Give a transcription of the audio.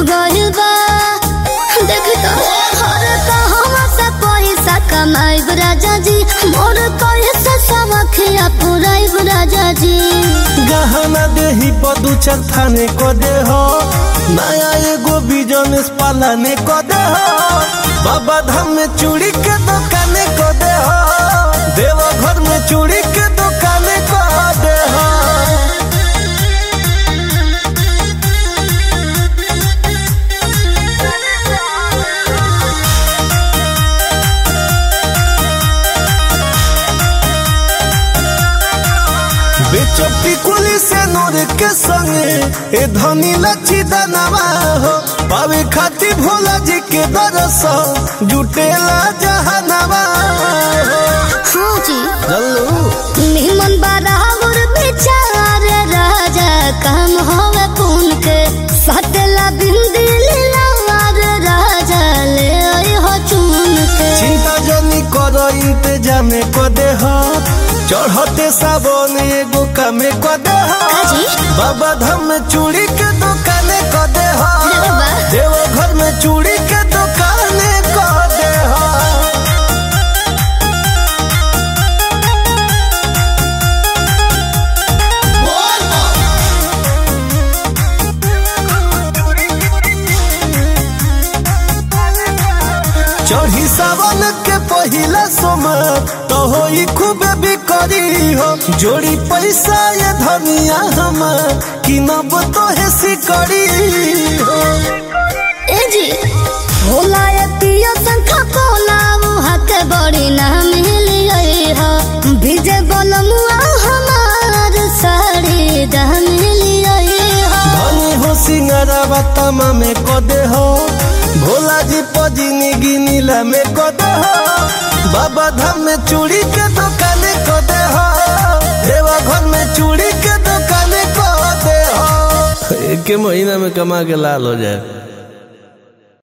गइल बा देख तो हर कहवा से पैसा कमाइब राजा जी मोर कैसे समखिया पुराइब राजा जी गहना देही पदू थाने को दे हो नया एगो बिजनेस पालाने को दे हो बाबा धाम में चूड़ी के दुकाने को दे हो देवा घर में चूड़ी के दुकाने को दे हो बेचपी कुली से नूर के संगे ए धनी लच्छी दनवा हो पावे खाती भोला जी के दरस जुटेला जहनवा हो हाँ जी जल्लू निमन बराबर बेचार राजा काम होवे पुन के सतेला बिंदी लीलावार राजा ले आई हो चुन के चिंता जनी करो इंतजाम को दे हो चढ़ते सावन एगो कामे को दे हो काजी? बाबा धाम में चूड़ी के दुकाने को दे हो अरे वाह। देवा घर में चूड़ी के दुकाने को दे हो चढ़ी सावन के पहिला सोमर तो होई खूब बिकरी हो जोड़ी पैसा ये धनिया हमर किनब तो है सिकड़ी हो ए जी भोला ये पियो संखा पोला मुहा के बड़ी ना मिलिए हो विजय बलमुआ हमार साड़ी दा मिलिए हो धनी हो सिंगरवा तमा में को दे हो भोला जी पजिनी गिनीला में को दे हो बाबा धाम में चूड़ी के दुकाने को दे हो देवा घर में चूड़ी के दुकाने को दे हो एक महीना में कमा के लाल हो जाए